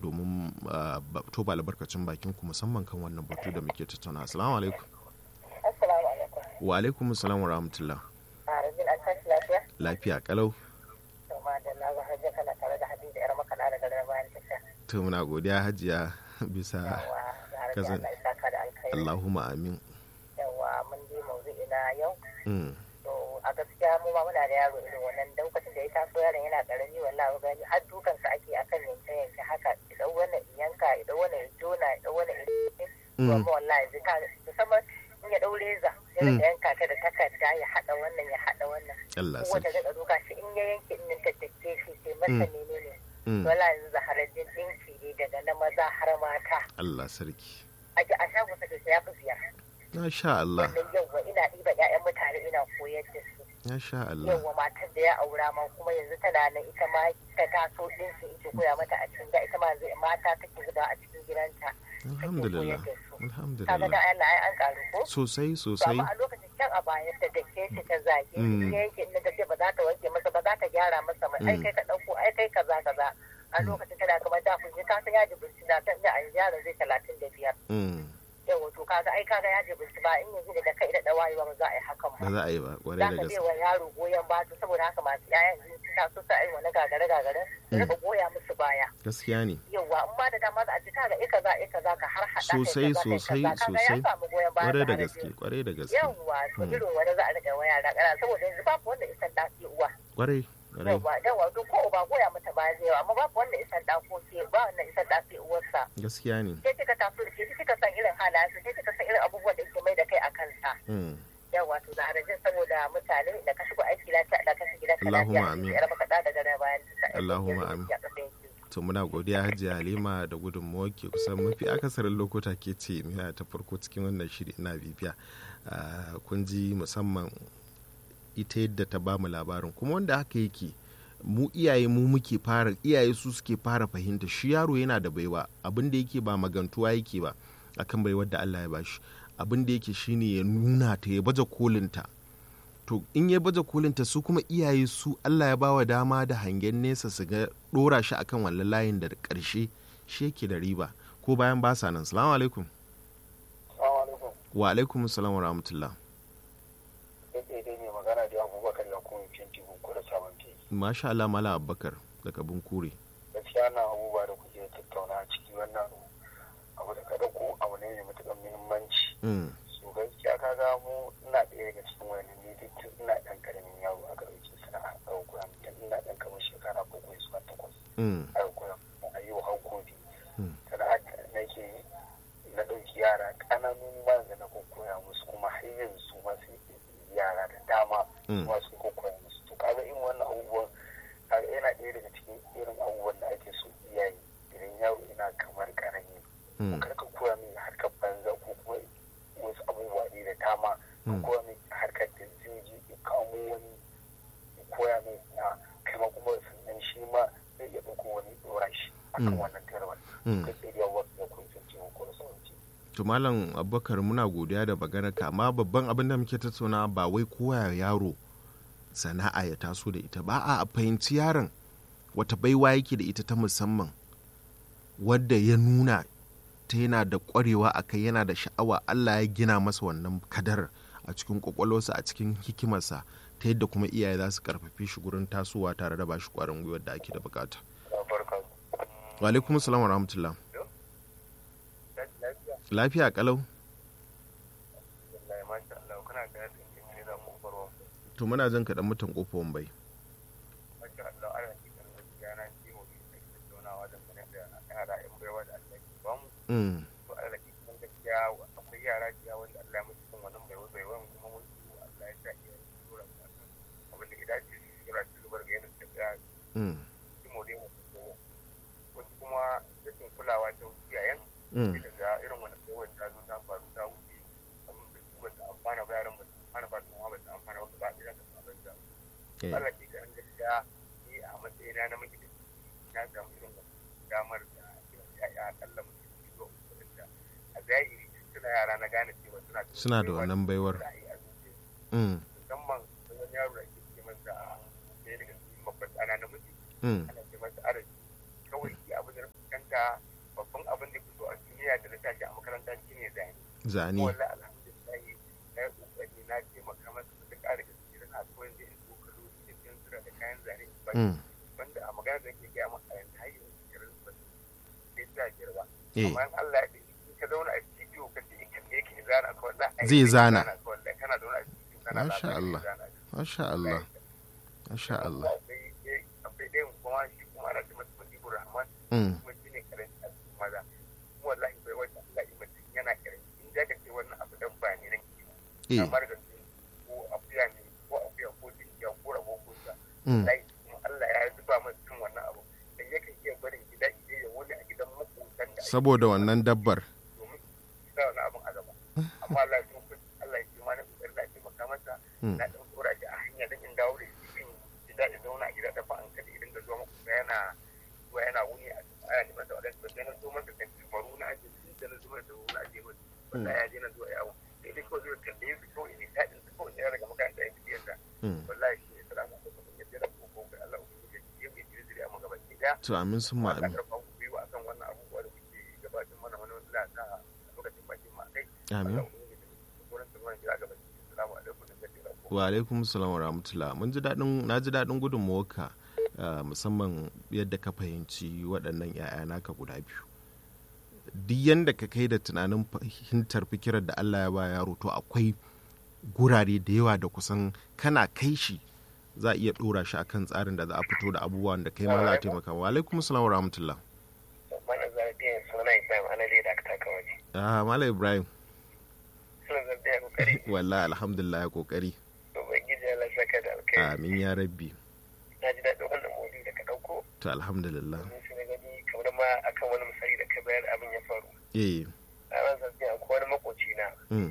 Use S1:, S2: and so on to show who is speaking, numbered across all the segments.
S1: domin toba albarkacin bakin ku musamman kan wannan batu da muke tattauna assalamu alaikum
S2: Assalamu alaikum.
S1: wa alaikum assalam wa rahmatullah
S2: A rajin an tashi lafiya?
S1: lafiya kalau
S2: To ma da na hajja kana tare da Hadiza yar makaɗa daga garin bayan tasha.
S1: to muna godiya hajiya bisa
S2: Yawa da harbi
S1: Kazan-
S2: Allah ya saka da alkhairi.
S1: allahumma amin
S2: Yawa mun je maudu'i na yau.
S1: Mm,
S2: To a gaskiya mu ma muna da yaro irin wannan lokacin da ya taso yaron yana karami wallahi gani har dukan sa ake akan yanke yanke haka idan wannan in yanka idan wannan ya jona idan wannan ya
S1: mm,
S2: kuma wallahi zai ka musamman in ya dau reza yana
S1: Mm.
S2: da yanka ta da takarda ya hada wannan ya hada wannan
S1: Allah
S2: wata
S1: sarki
S2: daga duka shi in ya yanke in ta take shi sai masa
S1: Mm.
S2: menene
S1: Mm,
S2: wala yanzu zahararren dinki ne daga na maza har mata
S1: Allah sarki
S2: a ji a shagon sa ya fi biyar
S1: Masha Allah
S2: wannan yawwa ina ɗiba ƴaƴan mutane ina koyar da su
S1: Masha Allah
S2: yawwa matar da ya aura ma kuma yanzu tana nan ita ma ta taso ɗinki ita koya mata a cikin gida ita ma yanzu mata take zuba a cikin gidanta
S1: alhamdulillah
S2: take koyar da su kaga da
S1: alhamdulillah
S2: Allah ai an karu ko
S1: sosai
S2: to
S1: sosai
S2: amma a lokacin can a baya ta dake shi ta zage
S1: Mm.
S2: shi yanke inda ta ce ba za ta wanke masa ba za ta gyara masa ba ai
S1: Mm.
S2: kai ka ɗauko ai kai kaza kaza a lokacin tana kamar da kun ka san yaji burci na san da an gyara zai talatin da biyar
S1: Mm,
S2: yawa to kaga ai kaga yaji burci ba in yanzu da kai da dawayewa ba za a yi hakan
S1: ba
S2: ba
S1: za a yi ba
S2: za
S1: kwarai da
S2: ka bai
S1: gaske
S2: wa yaro goyon ba to saboda haka masu yayan in ta so sa ai wani gagare gagare su rika goya musu baya
S1: gaskiya ne
S2: yawa in ba da dama za a ji kaga ika za ika za ka har hada kai
S1: Sosai,
S2: kaza, kai
S1: sosai,
S2: kaza. Kaga ya
S1: sosai.
S2: samu goyon baya
S1: kwarai da
S2: tare
S1: gaske kwarai da gaske
S2: yawwa to
S1: Mm.
S2: irin wani za a rika wa yara ƙana saboda yanzu babu wanda isan ɗa ke uwa
S1: kwarai kwarai
S2: yawwa yawwa to ko ba goya mata ba zai yawa amma babu wanda isan ɗa ko ke ba wanda isan ɗa ke uwarsa
S1: gaskiya ne
S2: sai kika taso da ke kika san irin halayensa sai kika san irin abubuwan da yake mai da kai a kansa
S1: Mm,
S2: yawwa to da harajin saboda mutane da ka shigo aiki lafiya da ka shiga ka
S1: Allahumma
S2: lafiya
S1: amin.
S2: yar maka da daga bayan
S1: Allahumma amin. to muna godiya hajiya halima da gudunmawa ke kusan mafi akasarin lokuta ke ce miya ta farko cikin wannan shiri ina bibiya Ah, kun ji musamman ita yadda ta bamu labarin kuma wanda haka yake mu iyaye mu muke fara iyaye su suke fara fahimta shi yaro yana da baiwa abin da yake ba magantuwa yake ba akan baiwar da Allah ya bashi abin da yake shine ya nuna ta ya baje kolinta to in ya baje kolinta su kuma iyaye su Allah ya bawa dama da hangen nesa su ga dora shi akan wannan layin da karshe shi yake da riba ko bayan ba sa nan salamu alaikum wa alaikum salam wa rahmatullah
S3: daidai ne magana da abubakar da kuma fenti ko da sabon fenti
S1: masha Allah mala abubakar daga bunkure
S3: gaskiya na abubuwa da kuke tattauna a ciki wannan abu da ka dauko abu ne mai matuƙar muhimmanci
S1: mm.
S3: so gaskiya ka ga mu ina ɗaya daga cikin wani ne da tun ina ɗan ƙaramin yaro aka ɗauke sana'a a ɗauko tun ina ɗan kamar shekara bakwai zuwa takwas
S1: Mm.
S3: aka koya a yi wa hankali
S1: Mm.
S3: sana'a nake na ɗauki yara ƙananun ma da na koya musu kuma har yanzu ma sai yara da dama
S1: Mm.
S3: kuma sun koya musu to kaga irin wannan abubuwan kaga yana ɗaya daga cikin irin abubuwan da ake so iyaye idan yaro ina kamar ƙarami
S1: Mm.
S3: kar ka koya mai harkar banza ko kuma wasu abubuwa ne da dama ka
S1: Mm.
S3: koya mai harkar da zai je ya kamo wani ya koya mai na kai ma kuma sannan shi ma zai iya ɗauko wani ɗora shi akan
S1: Mm.
S3: wannan tarbar
S1: Mm.
S3: kai tsaye da wasu da kun san ciwon ko da sauransu
S1: to malam abubakar muna godiya da ka amma babban abin da muke tattauna ba wai koya yaro sana'a ya taso da ita ba a fahimci yaron wata baiwa yake da ita ta musamman wadda ya nuna ta yana da kwarewa a kai yana da sha'awa allah ya gina masa wannan kadar a cikin kwakwalwarsa a cikin hikimarsa ta yadda kuma iyaye za su karfafe shi gurin tasowa tare da bashi kwarin gwiwar da ake da bukata
S3: barka
S1: wa alaikum salam wa rahmatullah
S3: lafiya
S1: lafiya kalau
S3: wallahi masha Allah kana ga yadda kike da mu barwa
S1: to muna jan kaɗan mutan ƙofar bai
S3: masha Allah ana cikin gaskiya na ci mu da tattaunawa da sanar da yara in baiwa da Allah ke ba mu
S1: Mm,
S3: to Allah ke cikin gaskiya akwai yara da wanda Allah ya musu cikin wannan baiwa baiwa kuma mun su Allah ya sa iya tura su akan abin da idan ce su tura su zubar ga yadda ta ga
S1: mm,
S3: ci mu dai mu wasu kuma rashin kulawa ta iyayen
S1: mm.
S3: sai daga irin wani baiwar ta zo ta faru ta wuce abin da su ba ta amfana ba yaran ba ta amfana ba su ma ba ta amfana ba ba ɗaya ta samu da
S1: Eh,
S3: Allah ke kan gaskiya ni a matsayina na miji da na samu irin wannan damar da ya'ya akalla mutum biyu zuwa uku da a zahiri suna yara na gane cewa suna da
S1: Suna da wannan baiwar.
S3: da a zuciya
S1: mm,
S3: musamman da wani yaro da ake ce masa ɗaya daga cikin babban ɗana na miji
S1: mm,
S3: ana ce masa arabi kawai shi abin da na fuskanta haka babban abin da fito a duniya da na tashi a makaranta shine zane
S1: zane
S3: wallahi alhamdulillah na yi kokari na taimaka masa da ƙara gaske da na koyar da in kokalo da fensura da kayan zane ba
S1: mm.
S3: wanda a magana da ke gaya maka yanzu har yanzu kiran ba sai ta girba
S1: eh
S3: amma in Allah ya ɗauki in ka zauna a studio ka ce kan ne yake zana ka wallahi
S1: Zai zana.
S3: wallahi kana zauna a studio kana
S1: Masha
S3: zana,
S1: Allah.
S3: zana.
S1: masha Allah masha Allah
S3: akwai ɗaya- akwai ɗayan kuma shi kuma ana ce masa Mujibur Rahman
S1: mm.
S3: kuma shi ne karanci a cikin maza kuma wallahi bai wata Allah ya mutum yana karanci in da ka ce wannan abu dan ba ne nan kiwo
S1: eh
S3: kamar da su ko akuya ne ko akuya ko dinkiya ko rabo ko sa
S1: mm.
S3: wallahi kuma Allah ya zuba masa cin wannan abu dan yakan iya barin gida idan ya wani a gidan makotan da ake
S1: saboda wannan dabbar
S3: domin sa wani abin a gaba amma Allah ya tsofa Allah ya kima na kokari da ke maka masa
S1: Mm.
S3: na dan tsora shi a hanya da in dawo da shi cikin gida da zauna a gida da fa an kada idan da zuwa maka yana zuwa yana wuni a cikin aya neman da wadansu sai na zo masa kan timaru na aje sun da na zuwa da wani aje masa wanda ya je na zuwa yawo sai dai kawai zuwa kalle su kawai ne daɗin su kawai ya daga makaranta ya fi yadda
S1: mm.
S3: wallahi shi ne salamu alaikum ya jira ko ko ga Allah ubangiji ya yi jiri jiri a magaba ki daya
S1: to amin sun ma
S3: Allah
S1: amin
S3: karfa ku biyu akan wannan abubuwa da kuke gabatar mana wani wani lata a lokacin bakin ma kai
S1: amin
S3: Allah ubangiji ya gurin su mana jira gaba salamu alaikum da jira ko
S1: wa alaikum salam wa rahmatullah mun ji daɗin na ji daɗin gudunmawarka uh, musamman yadda ka fahimci waɗannan 'ya'ya naka guda biyu duk yadda ka kai da tunanin fahimtar fikirar da Allah ya ba yaro to akwai gurare da yawa da kusan kana kai shi za a iya ɗora shi akan tsarin da za a fito da abubuwan da kai ma za a taimaka wa alaikum salam wa rahmatullah
S3: mana zarbiyan suna Ibrahim Alale da aka taka waje
S1: ah malam ibrahim
S3: suna zarbiyan kokari
S1: wallahi alhamdulillah ya kokari
S3: ubangiji Allah saka da alkai
S1: amin ya rabbi
S3: na ji daɗin wannan maudu da ka ɗauko
S1: to alhamdulillah
S3: domin su na gani kamar ma akan wani misali da ka bayar abin ya faru
S1: eh
S3: a ran zarbiyan ko wani makoci na
S1: mm,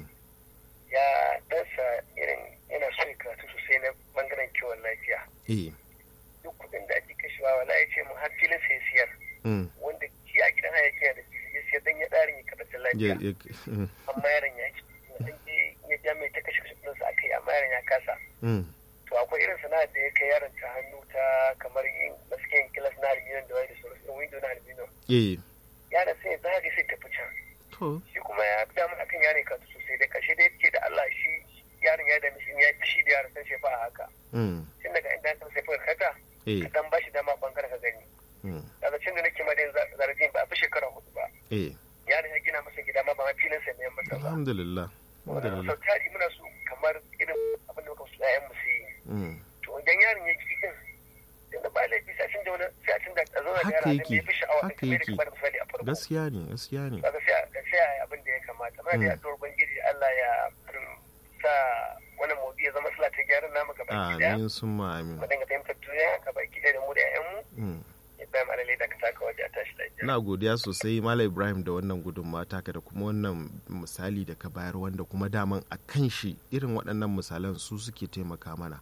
S3: ya ɗansa irin yana so ya karatu sosai na bangaren kiwon lafiya
S1: eh
S3: duk kuɗin da ake kashewa wala ya ce mu har filin sai siyar
S1: mm,
S3: wanda shi a gidan haya ke da fili ya siyar dan ya ɗarin ya kaɗa lafiya
S1: ya- ya- mm,
S3: amma yaron ya ki ya je ya ja mai ta kashe kashe kuɗinsa aka yi amma yaron ya kasa
S1: mm,
S3: to akwai irin sana'ar da ya kai yaron ta hannu ta kamar yin masu yin kilas na aluminium da wani da sauransu irin window na aluminium
S1: eh
S3: yaron sai ya zage sai tafi can
S1: to
S3: shi kuma ya fi damar akan yaron ka sosai da ƙarshe da ce da Allah shi yaron ya dami shi ya fi shi da yaron san shi ba a haka
S1: mm,
S3: tun daga inda kan sai fuka kata
S1: eh
S3: ka dan bashi dama bangaren ka gani
S1: mm,
S3: daga cin da nake ma dai zarafin ba a fi shekara hudu ba
S1: eh
S3: yaron ya gina masa gida ma ba ma filin sa ne masa ba
S1: alhamdulillah alhamdulillah
S3: sau tari muna so kamar irin abin da muka so ƴaƴan mu su yi
S1: mm.
S3: to idan yaron ya ki din da ba laifi sai a cin da wani sai a cin da a zo da
S1: Haka
S3: yara da
S1: yake,
S3: ya fi sha'awa da
S1: haka
S3: kamar da
S1: yake.
S3: kamar misali a farko
S1: gaskiya ne gaskiya ne
S3: kaga sai a sai a yi abin da ya kamata muna da
S1: Mm.
S3: yaduwar ubangiji Allah ya mm, sa wannan mawdu'i ya zama sila ta gyaran namu gaba ki daya
S1: amin sun ma amin
S3: mu dinga fahimtar duniya gaba ki daya da mu da ƴaƴan mu
S1: mm.
S3: Ibrahim Alale da ka taka waje a tashi lafiya
S1: ina godiya sosai malam ibrahim da wannan gudunmawa taka da kuma wannan misali da ka bayar wanda kuma daman a kan shi irin waɗannan misalan su suke taimaka mana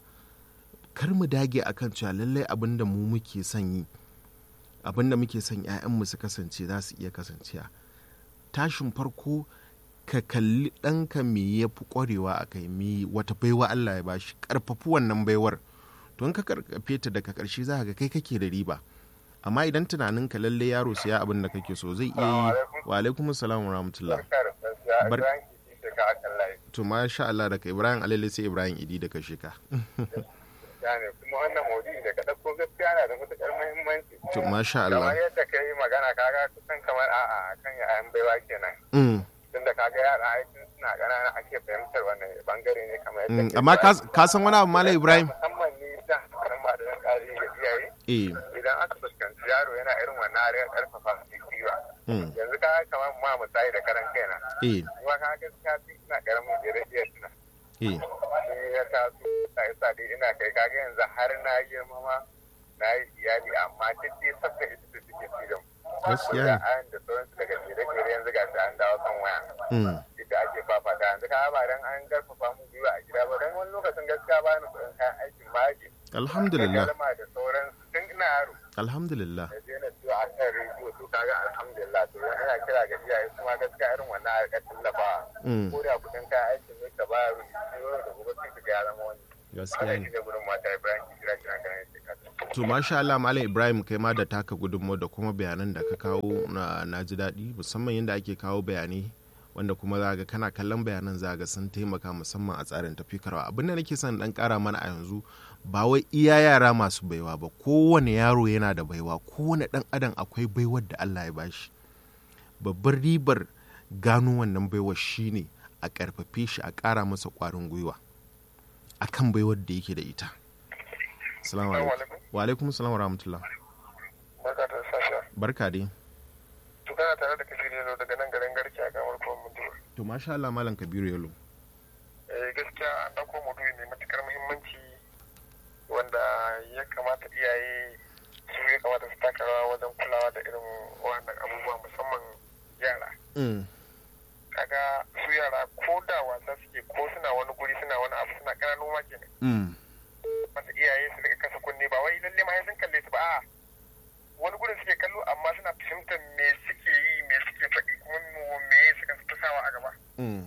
S1: kar mu dage akan cewa lallai abin da mu muke son yi abin da muke son 'ya'yanmu su kasance za su iya kasancewa tashin farko ka kalli ɗanka me ya fi ƙwarewa a kai me wata baiwa allah ya bashi ƙarfafi wannan baiwar to in ka karkafe ta daga ƙarshe za ka ga kai kake da riba amma idan tunanin ka lalle yaro siya abin da kake so zai iya yi wa alaikum salam wa rahmatullah Bar-
S3: Bar-
S1: to masha Allah daga Ibrahim Alele sai Ibrahim Idi daga shika
S3: gane kuma wannan maudu'i da ka ɗauko gaskiya na da matuƙar muhimmanci
S1: to masha
S3: kamar
S1: Allah
S3: yadda ka yi magana kaga kusan kamar a'a kan yayan baiwa kenan
S1: mm.
S3: tunda kaga yara aikin suna ƙanana ake fahimtar wannan bangare ne kamar yadda
S1: Mm.
S3: ke
S1: amma
S3: bayani.
S1: ka ka san wani abu Malam Ibrahim
S3: musamman ni da karan ba da ƙari ga iyaye
S1: eh
S3: idan aka fuskanci yaro yana irin wannan a ƙarfafa su gwiwa
S1: mm.
S3: yanzu ka kamar ma misali da karan kaina
S1: eh
S3: kuma ka gaskiya tun ina ƙaramin da iya tuna
S1: eh
S3: sai ya taso ta isa dai ina kai kaga yanzu har na girma ma na yi iyali amma duk dai sabga ita da suke ci da mu
S1: gaskiya
S3: da
S1: ne
S3: ayan da sauransu daga jere-jere yanzu ga shi an dawo kan waya
S1: mm.
S3: ita ake fafata yanzu ka ba dan an garfafa mu gwiwa a gida ba dan wani lokacin gaskiya ba ni kuɗin kayan aikin ma ake
S1: alhamdulillah
S3: kalma da sauransu tun ina yaro
S1: alhamdulillah
S3: da je na ciwo a kan rediyo to kaga alhamdulillah to ina kira ga iyaye su ma gaskiya irin wannan a rika tallafa
S1: mm.
S3: ko da kuɗin kayan aikin ne ka ba yaro da gobe sai ka ga ya zama wani
S1: gaskiya
S3: wannan
S1: ne
S3: shi ne gudun mata Ibrahim ki kira kira kan yake kasa
S1: to to masha Allah malam Ibrahim kai ma da taka gudunmu da kuma bayanan da ka kawo na, na ji daɗi musamman yadda ake kawo bayanai wanda kuma za ga kana kallon bayanan za ga sun taimaka musamman a tsarin tafikarwa abin da nake son dan kara mana a yanzu ba wai iya yara masu baiwa ba kowane yaro yana da baiwa kowane dan adam akwai baiwar da Allah ya bashi babbar ribar gano wannan baiwar shine a karfafe shi a kara masa kwarin gwiwa akan baiwar da yake da ita assalamu alaikum wa alaikum assalam wa rahmatullah
S3: barka da sasha
S1: barka dai
S3: to kana tare da kabiru yalo daga nan garin garki a kamar kuma mutuwa
S1: to masha Allah malam kabiru yalo
S3: eh gaskiya an dauko maudu'i mai matukar muhimmanci wanda ya kamata iyaye su ya kamata su taka rawa wajen kulawa da irin wannan abubuwa musamman yara
S1: mm.
S3: kaga su yara ko da wasa suke ko suna wani guri suna wani abu suna ƙananu ma kenan
S1: mm.
S3: masa iyaye su rika kasa kunne ba wai lalle ma sun kalle su ba a wani gurin suke kallo amma suna fahimtar me suke yi me suke faɗi kuma me suka fi sawa a gaba
S1: mm.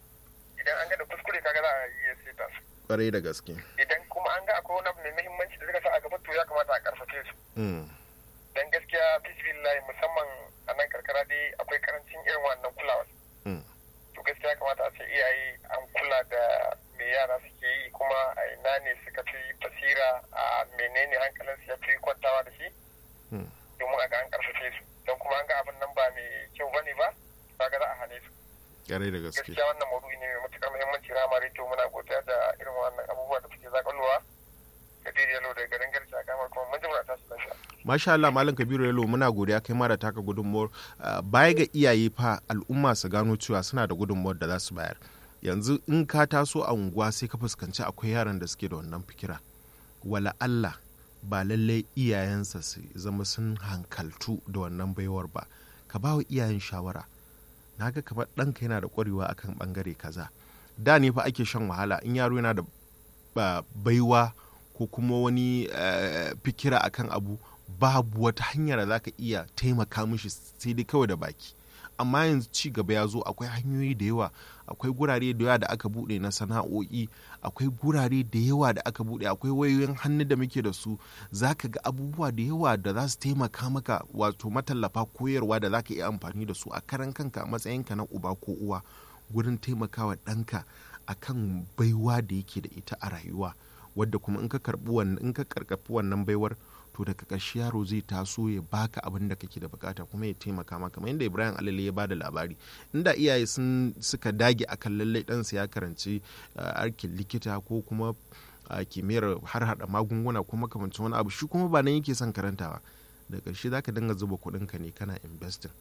S3: idan an ga da kuskure kaga za a iya seta su
S1: kwarai da gaske
S3: idan kuma an ga akwai wani abu mai muhimmanci da suka sa a gaba to ya kamata a karfafe su
S1: mm.
S3: dan gaskiya bismillah musamman a nan karkara dai akwai karancin irin wannan kulawa
S1: Mm.
S3: to gaskiya ya kamata a ce iyaye an kula da me yara suke yi kuma a ina ne suka fi basira a menene hankalin su ya fi kwantawa da shi
S1: Mm.
S3: domin a ga an karfafe su don kuma an ga abin nan ba mai kyau bane ba kaga za a hane su
S1: kwarai da gaske
S3: gaskiya wannan maudu'i ne mai matukar muhimmanci rama rediyo muna godiya da irin wannan abubuwa da suke zakalowa da yalo da garin garci a kamar kuma mun ji muna tashi lafiya
S1: masha Allah malam kabiru yalo muna godiya kai ma da taka gudunmuwar uh, baya ga iyaye fa al'umma su gano cewa suna da gudunmuwar da za su bayar yanzu in ka taso a unguwa sai ka fuskanci akwai yaran da suke da wannan fikira wala Allah ba lallai iyayensa su zama sun hankaltu da wannan baiwar ba ka ba wa iyayen shawara na ga kamar ɗanka yana da ƙwarewa akan ɓangare kaza da ne fa ake shan wahala in yaro yana da ba- baiwa ko kuma wani eh, fikira akan abu babu wata hanyar da za ka iya taimaka mishi sai dai kawai da baki amma yanzu ci gaba ya zo akwai hanyoyi da yawa akwai gurare da yawa da aka bude na sana'o'i akwai gurare da yawa da aka bude akwai wayoyin hannu da muke da su za ka ga abubuwa da yawa da za su taimaka maka wato matallafa koyarwa da za ka iya amfani da su a karan kanka a matsayinka na uba ko uwa gurin taimakawa ɗanka akan baiwa da yake da ita a rayuwa wadda kuma in ka karbi wannan in ka karkafi wannan baiwar to daga ƙarshe yaro zai taso ya baka abin da kake da bukata kuma ya taimaka maka kamar yadda Ibrahim Alale ya bada labari inda iyaye sun suka dage akan lallai ɗansa ya karanci arkin likita ko kuma a kimiyyar har hada magunguna ko makamancin wani abu shi kuma ba nan yake son karantawa da ƙarshe zaka dinga zuba kuɗinka ne kana investing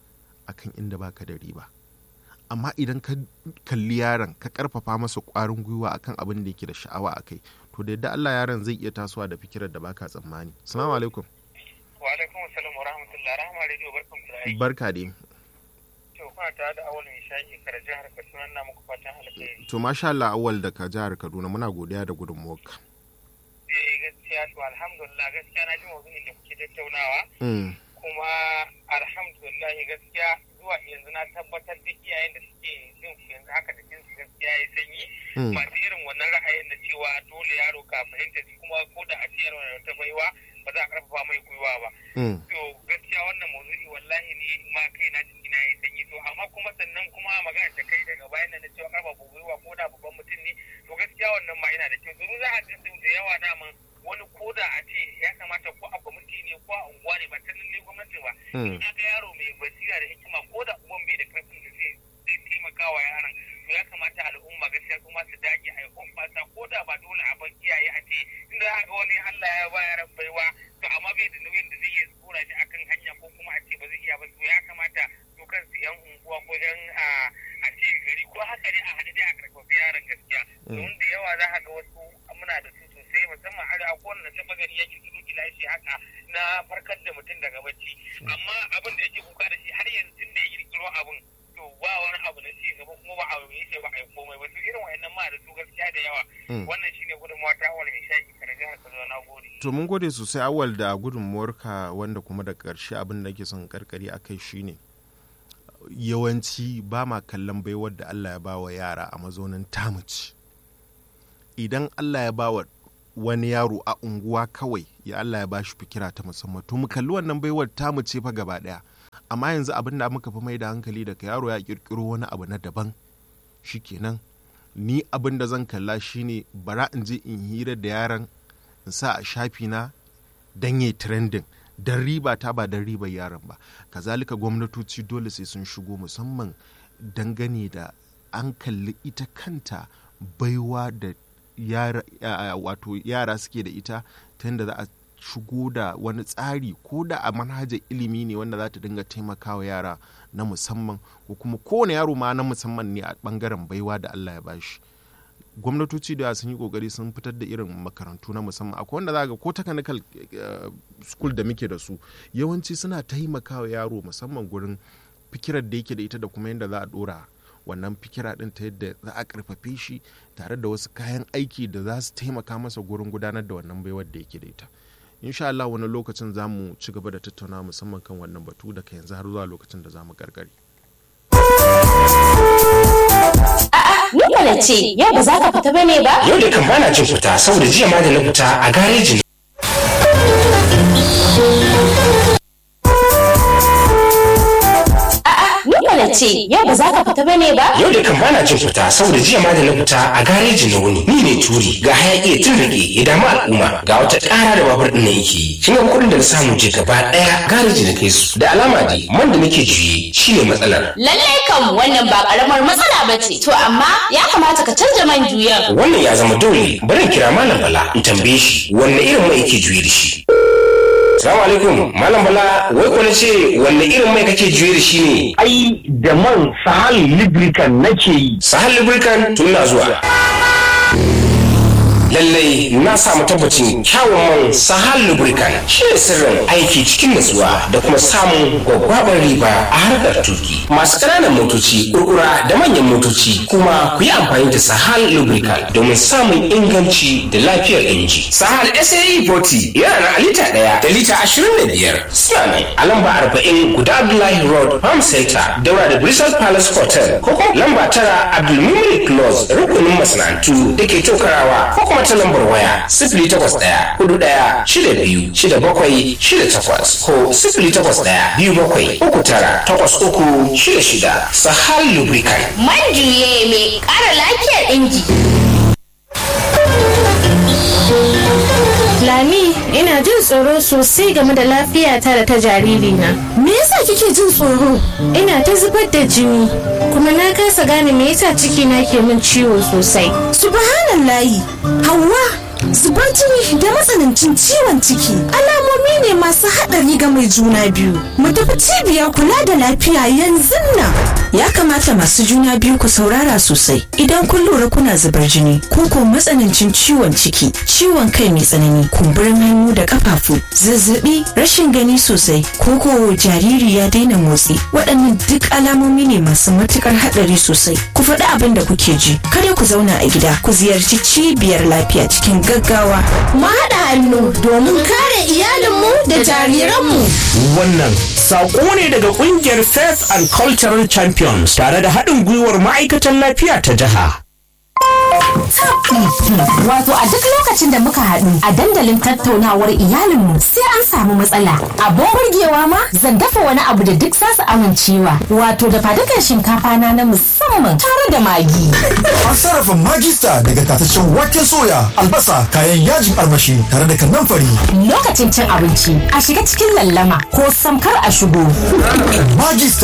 S1: akan inda baka da riba amma idan ka kalli yaron ka karfafa masa kwarin gwiwa akan abin da yake da sha'awa a kai to da yadda Allah yaron zai iya tasowa da fikirar da baka tsammani assalamu alaikum
S3: wa alaikum assalam wa rahmatullah rahama radio barkan ku da aiki
S1: barka dai
S3: to kuna tare da awal mai shayi kar jihar Kaduna na muku fatan alkhairi
S1: to masha Allah awwal daga jihar Kaduna muna godiya da gudunmuwarka
S3: eh gaskiya to alhamdulillah gaskiya na ji maudu'in da kuke tattaunawa
S1: mm.
S3: kuma alhamdulillah gaskiya zuwa yanzu na tabbatar da iyayen da suke jin su yanzu haka da jinsu gaskiya ya sanyi
S1: Mm.
S3: masu irin wannan ra'ayin da cewa dole yaro ka fahimta shi kuma ko da a ce yaro na da ta baiwa ba za a karfafa mai gwiwa ba
S1: Mm.
S3: to gaskiya wannan maudu'i wallahi ne ma kai na jiki na ya sanyi to amma kuma sannan kuma magana ta kai daga bayan nan da cewa karfafa gwiwa ko da babban mutum ne to gaskiya wannan ma yana da kyau domin za a ga sau da yawa daman wani ko da a ce ya kamata ko a kwamiti ne ko a unguwa ne ba ta lalle gwamnati ba
S1: Mm.
S3: in aka yaro mai basira da hikima ko da uban bai da karfin da zai zai taimaka wa yaron to ya kamata al'umma gaskiya su ma su dage a yi fasa ko da ba dole a bar iyaye a ce inda za ga wani Allah ya ba yaran baiwa to amma bai da nauyin da zai iya tsora shi akan hanya ko kuma a ce ba zai iya ba to ya kamata su kansu yan unguwa ko yan a a ce gari ko haka ne a haɗe dai a karfafa yaron gaskiya domin da yawa za ka ga wasu muna da su sosai musamman har a kowane taɓa gari yake tudu gilashi haka na farkar da mutum daga bacci amma abin da yake kuka da shi har yanzu tun da ya kirkiro abin to ba wani abu na ci gaba kuma ba a yi shi ba a yi komai ba to irin wayannan ma da su gaskiya da yawa
S1: Mm.
S3: wannan shine gudunmawa ta awal mai shaƙi kana jihar Kaduna na gode
S1: to mun gode sosai awal da gudunmuwarka wanda kuma da ƙarshe abin da ke son karkari a kai shine yawanci ba ma kallon baiwar da Allah ya ba wa yara a mazaunin tamuci idan Allah ya ba wa wani yaro a unguwa kawai ya Allah ya bashi fikira ta musamman to mu kalli wannan baiwar tamu ce fa gaba daya amma yanzu abin da muka fi mai da hankali daga yaro ya kirkiro wani abu na daban shikenan ni abin da zan kalla shine bara in je in hira da yaron in sa a shafi na dan yayi trending dan riba ta ba dan ribar yaron ba kazalika gwamnatoci dole sai sun shigo musamman dangane da an kalli ita kanta baiwa da yara, wato yara suke da ita ta yadda za a shigo da wani tsari ko da a manhajar ilimi ne wanda za ta dinga taimakawa yara na musamman ko kuma kowane yaro ma na musamman ne a bangaren baiwa da Allah ya bashi gwamnatoci da sun yi kokari sun fitar da irin makarantu na musamman akwai wanda za ga ko technical school da muke da su yawanci suna taimakawa yaro musamman gurin fikirar da yake da ita da kuma yadda za a dora wannan fikira din ta yadda za a karfafe shi tare da wasu kayan aiki da za su taimaka masa gurin gudanar da wannan baiwar da yake da ita insha Allah wani lokacin za mu ci gaba da tattauna musamman kan wannan batu daga yanzu har zuwa lokacin da za mu gargare.
S4: Ni mana ce, yau ba za ka fita bane ba?
S5: Yau da kan bana jin fita saboda jiya ma da na fita a gareji
S4: Ni mana ce, yau ba za ka fita bane ba?
S5: Yau da kan bana jin fita saboda jiya ma da na fita a gareji na wuni. Ni ne turi ga hayaki ya tun rage ya damu al'umma ga wata ƙara da babur ɗin na yake. Shi ne kuɗin da na samu je gaba ɗaya gareji na kai su. Da alama dai man da nake juye shi ne matsalar.
S4: Lallai kam wannan ba karamar matsala ba ce. To amma ya kamata ka canja man juyan.
S5: Wannan ya zama dole bari in kira Malam Bala in tambaye shi wanne irin mai yake juye da shi. Salamu alaikum Malam Bala wai ko na ce wanne irin mai kake juye da shi ne?
S6: ai da man sahal lubricant nake yi
S5: Sahal Lubricant tun na zuwa. Lallai na samu tabbacin kyawun man Sahal Lubricant shi ne sirrin aiki cikin natsuwa da kuma samun gwaggwabar riba a harkar tuki. Masu ƙananan motoci, kurkura da manyan motoci kuma ku yi amfani da Sahal Lubricant domin samun inganci da lafiyar inji. Sahal SAE 40 yana na lita ɗaya da lita ashirin da biyar. Suna ne a lamba arba'in guda Abdullahi Road Farm Center daura da Bristol Palace Hotel ko kuma lamba tara Abdulmumin Close rukunin masana'antu da ke tokarawa ko kuma ta lambar waya sifili takwas ɗaya hudu ɗaya shida biyu shida bakwai shida takwas ko sifili takwas ɗaya biyu bakwai uku tara takwas uku shida shida Sahal Lubricant.
S4: Man juye mai ƙara lafiyar inji.
S7: Lami, ina jin tsoro sosai game da lafiyata da ta jaririna.
S8: Me yasa kike jin tsoro?
S7: Ina ta zubar da jini, kuma na kasa gane me yasa cikina ke min ciwo sosai.
S8: Subhanallahi, Hauwa, zubar jini da matsanancin ciwon ciki alamomi ne masu haɗari ga mai juna biyu. Mu tafi cibiyar kula da lafiya yanzu nan.
S9: Ya kamata masu juna biyu ku saurara sosai idan kun lura kuna zubar jini ko ko matsanancin ciwon ciki, ciwon kai mai tsanani, kumburin hannu da kafafu, zazzabi, rashin gani sosai, ko ko jariri ya daina motsi. Waɗannan duk alamomi ne masu matukar haɗari sosai. Ku faɗi abin da kuke ji. Kada ku zauna a gida, ku ziyarci cibiyar lafiya cikin gaggawa.
S8: Mu haɗa hannu domin kare iyalinmu da jariranmu.
S6: wannan saƙo ne daga ƙungiyar faith and cultural champions tare da haɗin gwiwar ma'aikatan lafiya ta jiha
S10: Wato a duk lokacin da muka haɗu a dandalin tattaunawar iyalinmu sai an samu matsala. Abin burgewa ma zan dafa wani abu da duk zasu amincewa. Wato da fadukan shinkafa na na musamman tare da magi.
S11: An sarrafa magista daga tataccen waken soya, albasa, kayan yajin armashi tare da kanamfari.
S10: Lokacin cin abinci a shiga cikin lallama ko samkar a shigo.
S11: Magista